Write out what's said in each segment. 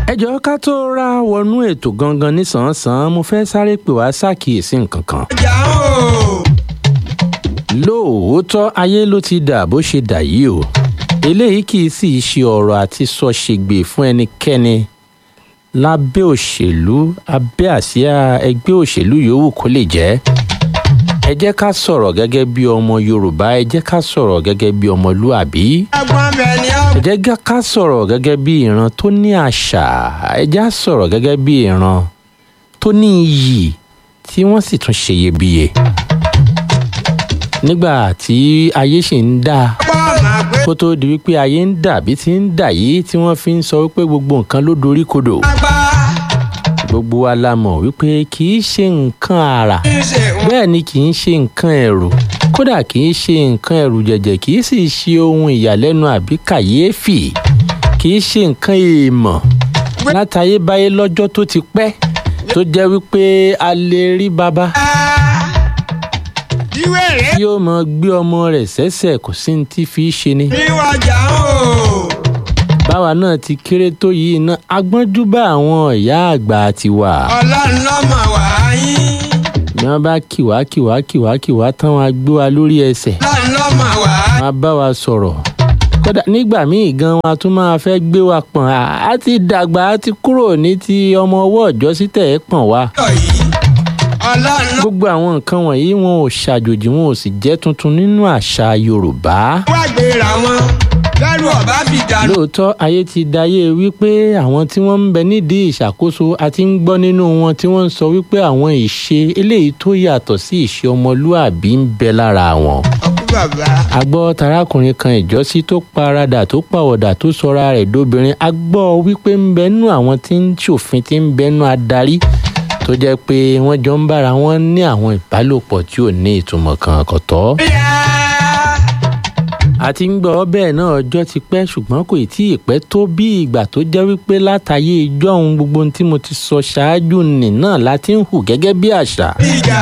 ẹ jọ̀ọ́ ká tó ra wọnú ètò gangan nísànsán mo fẹ́ sáré pè wá ṣàkíyèsí nǹkan kan. jà ó. lóòótọ́ ayé ló ti dà bó ṣe dà yìí o eléyìí kì í sì ṣe ọ̀rọ̀ àti sọ ṣègbè fún ẹnikẹ́ni lábẹ́ òṣèlú abẹ́ àsíá ẹgbẹ́ òṣèlú yòówù kó lè jẹ́ ẹ jẹ́ ká sọ̀rọ̀ gẹ́gẹ́ bí ọmọ yorùbá ẹ jẹ́ ká sọ̀rọ̀ gẹ́gẹ́ bí ọmọlúàbí ẹ̀gbọ́n bẹ̀ ni ó. ẹ jẹ́ ká sọ̀rọ̀ gẹ́gẹ́ bí ìran tó ní àṣà ẹ jẹ́ á sọ̀rọ̀ gẹ́gẹ́ bí ìran tó ní iyì tí wọ́n sì tún ṣe iyebíye nígbà tí ayé ṣì ń dáa bọ́ máa pé kó tó di wípé ayé ń dà bí ti ń dà yìí tí wọ́n fi ń sọ wípé gbogbo nǹkan ló dorí kodò apá gbogbo wa la mọ̀ wípé kì í ṣe nǹkan àrà kì í ṣe wọn. bẹ́ẹ̀ ni kì í ṣe nǹkan ẹ̀rù kódà kì í ṣe nǹkan ẹ̀rù jẹ̀jẹ̀ kì í sì ṣe ohun ìyàlẹ́nu àbí kàyéfì kì í ṣe nǹkan èèmọ̀ látayébáyé lọ́jọ́ tó ti pẹ́ tó jẹ́ wípé a lè rí baba ìwé rẹ̀ tí ó mọ gbé ọmọ rẹ̀ sẹ́sẹ̀ kò sí ní tí fi í ṣe ni. ní wọ́n jà ó. báwa náà ti kéré tó yìí náà agbọ́njú bá àwọn ìyá àgbà ti wà. ọlọ́run lọ́mọ wà á yín. bí wọ́n bá kìwá kìwá kìwá kìwá tán wọn á gbé wa lórí ẹsẹ̀ ọlọ́run lọ́mọ wà á wọn á bá wa sọ̀rọ̀. kódà nígbà míì gan wọn a tún máa fẹ́ gbé wa pọ̀n à á ti dàgbà á ti kúrò ní ti ọmọ ọwọ́ ọ̀jọ́ sí tẹ̀ ẹ́ pọ̀n wa. yọ̀ yìí. ọlọ́run ló gbogbo àwọn nǹkan wọ̀nyí wọn ò ṣàjòjì wọn ò sì jẹ́ tuntun nínú àṣà yorùbá. wá gbéra wọn lẹ́rù ọ̀bá fi dànù. lóòótọ́ ayé ti dayé wípé àwọn tí wọ́n ń bẹ nídìí ìṣàkóso àti ń gbọ́ nínú wọn tí wọ́n ń sọ wípé àwọn ìṣe eléyìí tó yàtọ̀ sí ìṣe ọmọlúàbí ń bẹ lára wọn. ọkú bàbá. a gbọ́ tarákùnrin kan ìjọ́sí tó paradà tó pàwọ̀dà tó sọra rẹ̀ dóbìnrin a gbọ́ wípé ń bẹ nú àwọn tí ń ṣòfin tí ń bẹ nú adarí tó jẹ́ pé wọ́n jọ ń bára wọn ní àwọn ìbálòpọ̀ tí ò ní ìtumọ̀ kan kò tọ́ bíyà. a ti ń gbọ́ bẹ́ẹ̀ náà ọjọ́ ti pẹ́ ṣùgbọ́n kò tí ì pẹ́ tó bí ìgbà tó jẹ́ wípé látàyè ijọ́ ohun gbogbo ohun tí mo ti sọ ṣáájú nì náà láti ń hù gẹ́gẹ́ bí àṣà. ìjà.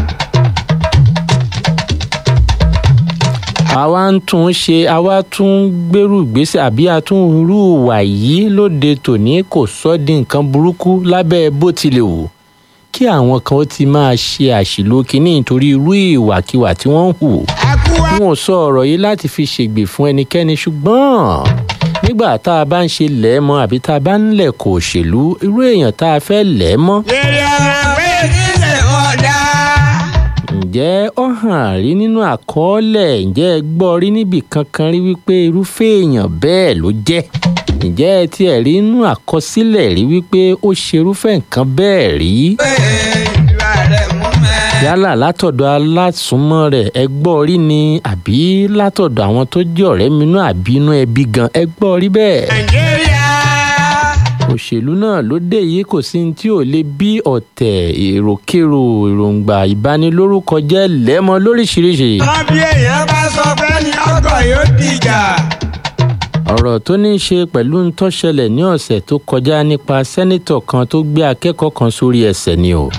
àwa ń tún un ṣe àwa tún ń gbèrú ìgbésẹ̀ àbí a tún ń rú ìwà yìí lóde tòní kò sọ́ di nǹkan burúkú lábẹ́ bó tilẹ̀ wù kí àwọn kan ó ti máa ṣe àṣìlò kínní nítorí irú ìwàkiwà tí wọ́n ń hù ẹkú wa. wọn ò sọ ọ̀rọ̀ yìí láti fi ṣègbè fún ẹnikẹ́ni ṣùgbọ́n nígbà tá a bá ń ṣe lẹ́ẹ̀mọ́ àbí tá a bá ń lẹ̀kọ̀ òṣèlú irú èèyàn tá a fẹ́ lẹ́ẹ̀mọ́ èrè ọ̀rọ̀ pé nílé ọ̀dà. ǹjẹ́ ó hàn rí nínú àkọọ́lẹ̀ ǹjẹ́ ẹ gbọ́ rí níbì kankan rí wípé irúfẹ́ èèyàn bẹ́ẹ̀ ló jẹ́ ǹjẹ́ ẹ tiẹ̀ rí nínú àkọsílẹ̀ rí wípé ó ṣerúfẹ́ nǹkan bẹ́ẹ̀ rí pé ìwà rẹ̀ mú mẹ́. yálà látọ̀dọ̀ alásùnmọ́ rẹ̀ ẹ gbọ́ rí ni àbí látọ̀dọ̀ àwọn tó jẹ́ ọ̀rẹ́ mi náà àbí inú ẹbí gan ẹ gbọ́ rí bẹ́ẹ̀. nàìjíríà. òṣèlú náà ló dé yìí kò sí ní tí ò lè bí ọ̀tẹ̀ èròkérò èròǹgbà ìbanilórúkọ jẹ́ lẹ́mọ lóríṣiríṣi. wọ́n bí èèyàn bá sọ pé ní ọgọ́ yóò dìjà. ọ̀rọ̀ tó ní í ṣe pẹ̀lú ń tó ṣẹlẹ̀ ní ọ̀sẹ̀ tó kọjá nípa sẹ́nítọ̀ kan tó gbé akẹ́kọ̀ọ́ kan sórí ẹsẹ̀ ni o.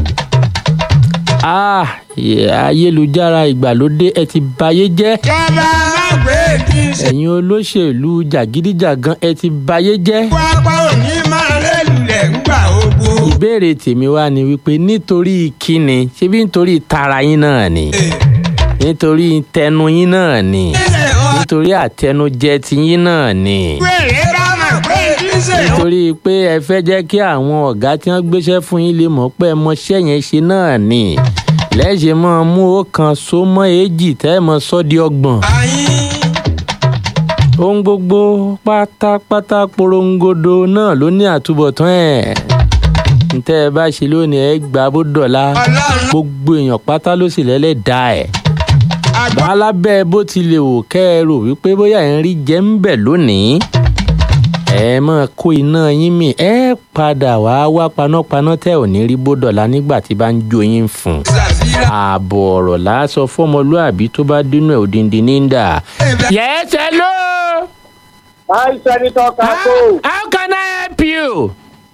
Ah, yẹ- ayélujára ìgbàlódé ẹ ti bayé jẹ́ jọba má gbé kí n ṣe. ẹ̀yin olóṣèlú jàgídíjàgan ẹ ti bayé jẹ́. pápá òní máa rélùlẹ̀ ńgbà ogbó. ìbéèrè tèmi wá ni wípé nítorí kíni ṣebí nítorí tara yín náà ni nítorí tẹnu yín náà ni nílé ọ̀dà. nítorí àtẹnujẹ tiyín náà ni wèrè bá mà pé kí n ṣe. nítorí pé ẹ fẹ́ jẹ́ kí àwọn ọ̀gá tí wọ́n gbéṣẹ́ fún yín lè mọ̀ pé ẹ mọṣẹ́ yẹn ṣe náà ni lẹ́sẹ̀ máa mú ó kan so mọ́ èjì tẹ́ ẹ mọ sọ́ di ọgbọ̀n àyín. ohun gbogbo pátápátá porongodo náà ló ní àtúbọ̀tán ẹ̀ ntẹ́ ẹ bá ṣe lónìí ẹ gbà bó dọ̀la ọlọ́run gbogbo èèyàn pátá ló sì lẹ́lẹ̀ dá ẹ̀ àgbà. bálábẹ́ bó ti lè wò kẹ́ ẹ rò wípé bóyá ẹ̀ ń rí jẹ́ ń bẹ̀ lónìí ẹ máa kó iná yín mì ẹ padà wá wá panápaná tẹ́ ò ní rí bó dọ̀la nígbà tí bá ń jó yín fún un ṣàfihàn. ààbọ̀ ọ̀rọ̀ lásọ fọmọlúàbí tó bá dínú ẹ̀ òdìndín ní ń dà. yes hello. Hi, Senator Kako. how can I help you?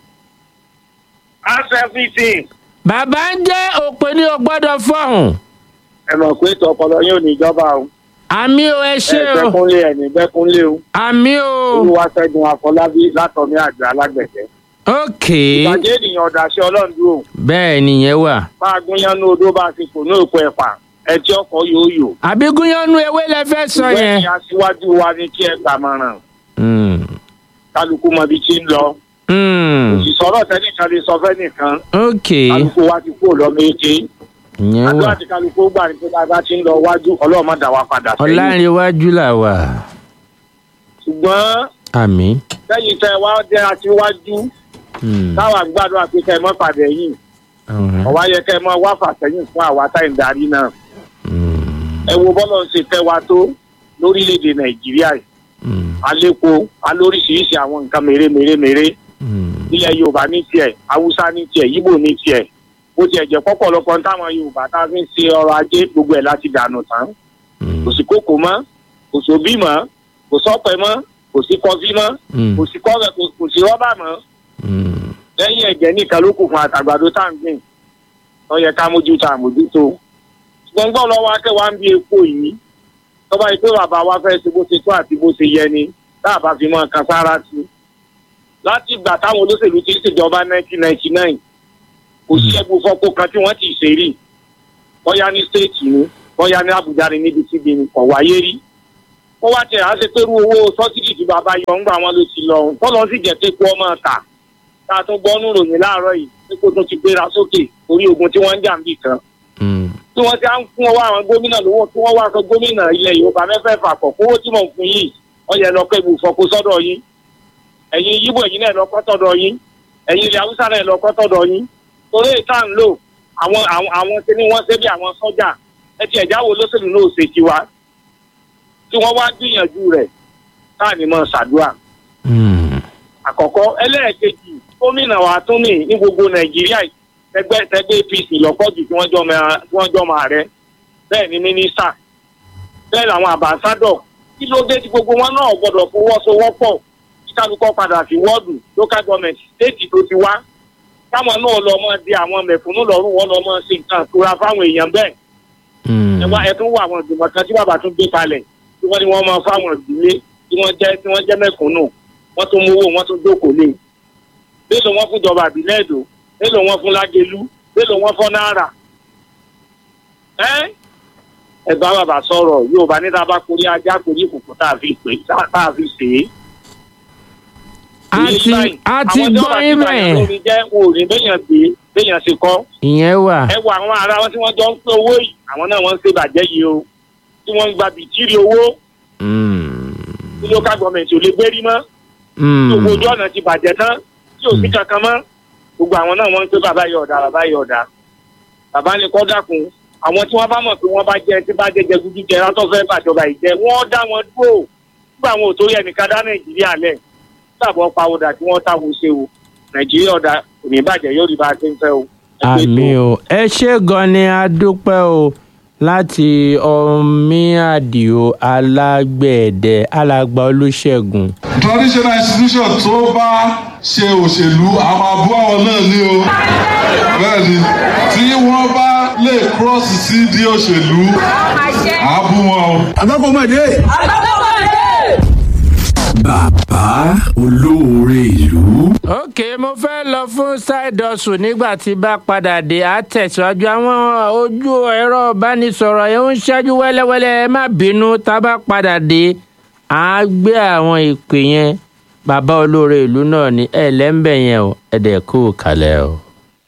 Ask everything. bàbá ń jẹ́ òpè ní o gbọ́dọ̀ fọ̀hún. Ẹ mọ̀ pé ètò ọpọlọ yóò ní ìjọba o. àmì o ẹ ṣe ẹ o bẹ́kúnlé ẹ̀ ní bẹ́kúnlé o àmì o olúwaṣẹ́gun afọlábí látọ̀mí àgbẹ̀ alágbẹ̀dẹ. ok ìbàjẹ́ ènìyàn ọ̀dàṣẹ́ ọlọ́run dúró bẹ́ẹ̀ nìyẹn wà. máa gúnyán ní odó bá ti kò ní òkú ẹ̀fà ẹtí ọkọ̀ yóò yò. àbígúnyánú ewé lẹ fẹ́ sọ ìwé yẹn. ni aṣíwájú wa ní kí ẹ gbàmọ̀ràn Mm, kálukú mọ ibi tí ń lọ. mm, ìsọ̀rọ̀ tẹ́nìkan lè sọ fẹ́ nìkan ok kálukú wa ti kú lọ́mọ èké. ìyẹn àdúrà wà tí kálukú gbà ní pé bàbá ti ń lọ wájú ọlọ́run dà wá padà sẹ́yìn. ọ̀làǹrẹ̀wájú là wà. ṣùgbọ́n àmì. lẹ́yìn tẹ́ wá jẹ́ aṣíwájú Mm, táwa gbàdúrà pé kẹ́ ẹ mọ́ pàdé yìí ọ̀hún, ọ̀wá yẹ kẹ́ ẹ mọ́ wá fàsẹ́yìn fún àwa táyì ń darí náà. mm, ẹ wo bọ́lọ̀ ń ṣe tẹ́ wa tó lórílẹ̀‐èdè nàìjíríà yìí mm, alẹ́kọ̀ọ́ alóríṣiríṣi àwọn nǹkan mèremèremère mm, ilẹ̀ yorùbá ní tiẹ̀ haúsá ní tiẹ̀ yíbò ní tiẹ̀ bó tiẹ̀ jẹ́ pọ́pọ̀lọpọ̀ táwọn yorùbá tá a fi ń ṣe ọrọ̀ ajé gbogbo ẹ̀ láti dànù tán mm, kò sí kókò mọ́ kò sóbì mọ́ kò sọ́pẹ́ mọ́ kò sí kọfí mọ́ mm, kò sí kọ́rẹ́ kò- kò sí rọ́bà mọ́ mm. lẹ́yìn ẹ̀jẹ̀ nìkan ló kù fún àtàgbàdo tá à ń gbìn tó yẹ ká mójútó àmójútó gbọ̀ngbọ̀n lọ́wọ́ akẹ́wà ń bí epo yìí tọ́ba yìí pé bàbá wa fẹ́ ṣe bó ṣe tó àti bó ṣe yẹ ni tá a bá fi mọ́ kan sára sí i láti ìgbà táwọn olóṣèlú ti ń ṣèjọba 1999 kò sí ẹgbẹ́ fọ́pọ̀ kan tí wọ́n ti ṣe rí bóyá ní stéètì ni bóyá ní àbújá ni níbi tí bí kò wáyé rí wọ́n wá tẹ̀ á ṣe pé irú owó sọ́sìdì tí bàbá yọ ń gbà wọn ló ti lọ ọ̀hún tọ́lọ́ sì jẹ́ pé kó ọmọ ta tá a tún gbọ́ nù ròyìn láàárọ̀ yìí pé kó tún ti gbéra sókè orí ogun tí wọ́n ń jà ń bì kan Mm, tí wọ́n ti á ń fún ọwọ́ àwọn gómìnà lówó tí wọ́n wá sọ gómìnà ilẹ̀ yorùbá mẹ́fẹ̀ẹ̀fà pọ̀ kówó tí mò ń fún yìí wọ́n yẹ lọ pé ibùfọ̀kọ sọ́dọ̀ yín ẹ̀yin yíbò ẹ̀yin náà lọ́kọ́ tọ̀dọ̀ yín ẹ̀yin ilẹ̀ haúsá náà lọ́kọ́ tọ̀dọ̀ yín torí ìta ń lò àwọn àwọn àwọn tí ni wọ́n ṣe bí àwọn sọ́jà ẹ ti ẹ̀já wo lóṣèlú náà ṣe tiwa tí wọ́n wá gbìyànjú rẹ̀ táà ní mọ́ ṣàdúrà mm, àkọ́kọ́ ẹlẹ́ẹ̀kejì gómìnà wa tún ní ní gbogbo nàìjíríà yìí, ẹgbẹ́ ẹgbẹ́ apc lọ́pọ̀jù tí wọ́n jọ mọ tí wọ́n jọ mọ ààrẹ bẹ́ẹ̀ ni mínísítà bẹ́ẹ̀ làwọn àbáṣádọ̀ kí ló dé tí gbogbo wọn náà gbọ́dọ̀ fọwọ́sowọ́pọ̀ kí kálukọ́ padà sí wọ́ọ̀dù local government state tó ti wá káwọn náà lọ mọ di àwọn mẹ̀kúnnù lọ́rùn wọn lọ mọ sí nǹkan tóra fáwọn èèyàn bẹ́ẹ̀ mm, ẹ wá ẹ tún wọ àwọn ìgbìmọ̀ kan tí bàbá tún gbé kalẹ̀ tí wọ́n ní wọ́n máa fáwọn ìdílé tí wọ́n jẹ́ tí wọ́n jẹ́ mẹ̀kúnnù wọ́n tún mówó wọ́n tún jókòó lé mélòó wọ́n fún jọba àbílẹ̀ èdò mélòó wọ́n fún lágẹ̀lú mélòó wọ́n fún náírà. ẹ ẹ bá bàbá sọ̀rọ̀ yóò bá níta bá korí ajá korí kòkó tá a fi pè tá a fi sè é. a ti a ti gbọ́ irú ẹ̀ àwọn tí wọ́n bá ti bàyàn lórí jẹ́ wọn ò ní béèyàn gbé béèyàn ṣe kọ́ ìyẹn wà. ẹ wo àwọn ará wọn tí wọ́n jọ ń pín owó yìí àwọn náà wọ́n ń ṣe bàjẹ́ yìí o tí wọ́n ń gba bìtìrì owó Mm, tí local government ò lè gbérí mọ́ tí mm, gbogbo ojú ọ̀nà ti bàjẹ́ tán tí ò sí Mm. kankan mọ́ gbogbo àwọn náà wọ́n ń pé bàbá yìí ọ̀dà bàbá yìí ọ̀dà bàbá ní kọ́ dákun àwọn tí wọ́n bá mọ̀ pé wọ́n bá jẹ tí bá jẹ jẹgúdú jẹ látọ̀ fẹ́ bàjọba ìjẹ wọ́n dá wọn dúró nígbà àwọn ò torí ẹnìkan dá nàìjíríà lẹ̀ sábọ̀ pawọ́dà tí wọ́n táwọn ṣe o nàìjíríà ọ̀dà kò ní bàjẹ́ yóò rí bá a ṣe ń fẹ́ o. Ẹ pé àmì tó. o ẹ ṣe gan ni a dúpẹ́ o láti ọmí àdìo alágbẹ̀dẹ alàgbà olùṣègùn. traditional institution tó bá ṣe òṣèlú a máa bú àwọn náà ní o bẹ́ẹ̀ ni tí wọ́n bá lè cross sí di òṣèlú a bú wọn o. àbákọ́mọdé. bàbá olóore ìlú. ok mo fẹ́ lọ fún side hustle nígbà tí bá padà dé á tẹ̀síwájú àwọn ojú ẹ̀rọ ìbánisọ̀rọ̀ yẹn ń ṣáájú wẹ́lẹ́wẹ́lẹ́ ẹ má bínú tá a bá padà dé á gbé àwọn ìpè yẹn bàbá olóore ìlú náà ní ẹ lẹ́ńbẹ̀ yẹn o ẹ̀dẹ̀ kú kalẹ̀ o.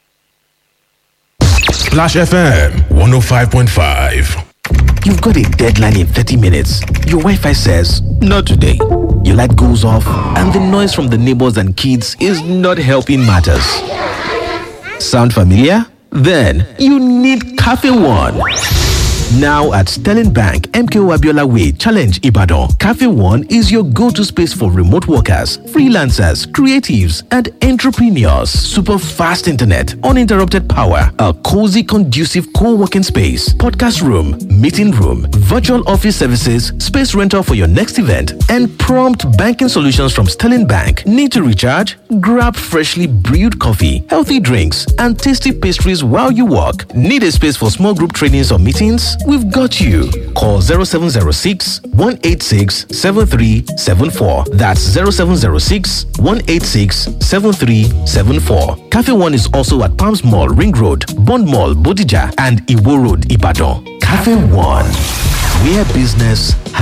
Splash FM 105.5. You've got a deadline in 30 minutes. Your Wi Fi says, Not today. Your light goes off, and the noise from the neighbors and kids is not helping matters. Sound familiar? Then you need Cafe One. Now at Sterling Bank, MKO Abiola Way, Challenge Ibadan, Cafe One is your go to space for remote workers, freelancers, creatives, and entrepreneurs. Super fast internet, uninterrupted power, a cozy, conducive co working space, podcast room, meeting room, virtual office services, space rental for your next event, and prompt banking solutions from Sterling Bank. Need to recharge? Grab freshly brewed coffee, healthy drinks, and tasty pastries while you work. Need a space for small group trainings or meetings? we've got you. Call 0706 186 7374. That's 0706 186 7374. Cafe One is also at Palms Mall, Ring Road, Bond Mall, Bodija, and Iwo Road, Ibadan. Cafe One, where business